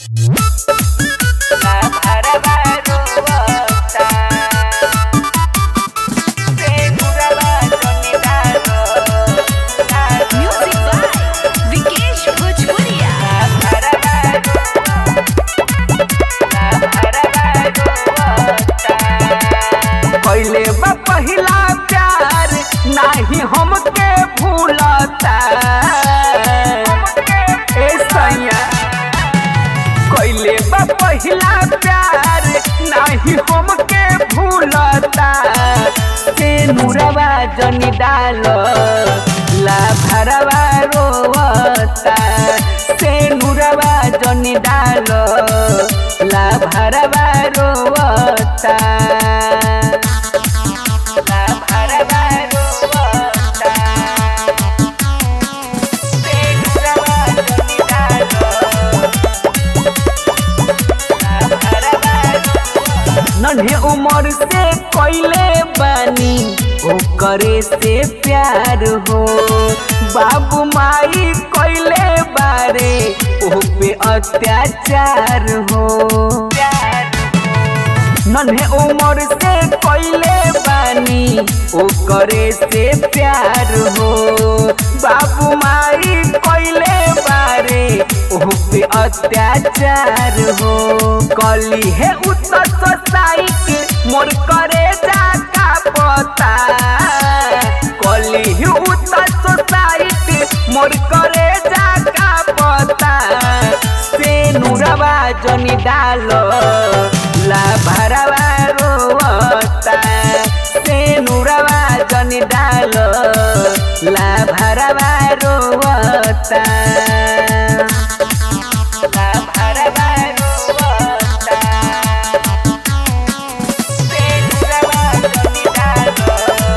Music by Vikesh Bhojpuria. कैले बा पहिला प्यार नाही हमके भूलता ए सैया कैले बा पहिला प्यार नाही हमके भूलता से नुरवा जनी डाल ला भरवा रोवता से नुरवा जनी डाल ला भरवा रोवता ला भरवा रोवता से नुरवा जनी डाल नन्हे उम्र से कैले बानी ओकरे से प्यार हो बाबू माई कैले बारे ओ पे अत्याचार हो नन्हे उम्र से कैले बानी ओकरे से प्यार हो बाबू माई कैले बारे ओ पे अत्याचार हो कली है उत्तर सोसाइटी मोर करे जाका पता कली है उत्तर सोसाइटी मोर करे जाका पता से नुरवा जनी डालो ला भरवा रोवता से नुरवा जनी डालो ला भरवा रोवता ला भरवा रोवता से नुरवा जनी डालो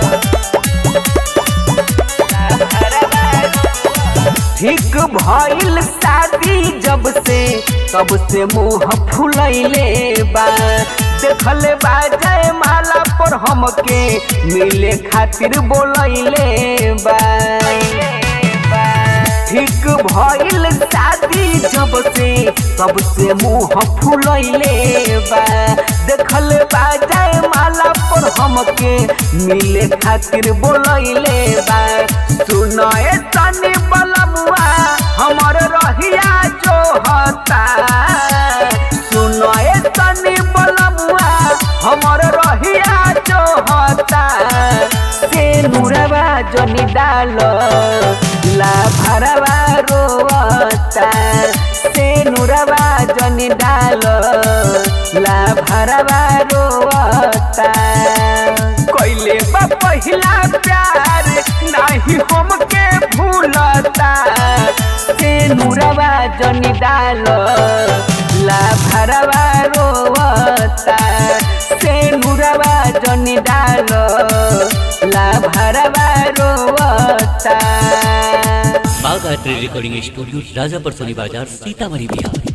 ठीक भइल शादी जब से तब से मुंह फुलैले बा देखले बा जय माला पर हमके मिले खातिर बोलैले बा ठीक भइल शादी जब से तब से मुंह फुलैले बा देखल बा जय माला पर हमके मिले खातिर बोलैले बा सुनए तनी बलमुआ हमर रहिया जो हता सुनए तनी बलमुआ हमर रहिया जो हता से नुरवा जनी डाल ला भरवा रोवता से नुरवा जनी डाल ला भरवा रोवता कैले बा पहिला प्यार नाही हमके भूलता से नुरवा जनी डाल ला भरवा रोवता से नुरवा जनी डाल ला भरवा रोवता बाघ art recording studio Rajapar Soni Bazar Sitamarhi Bihar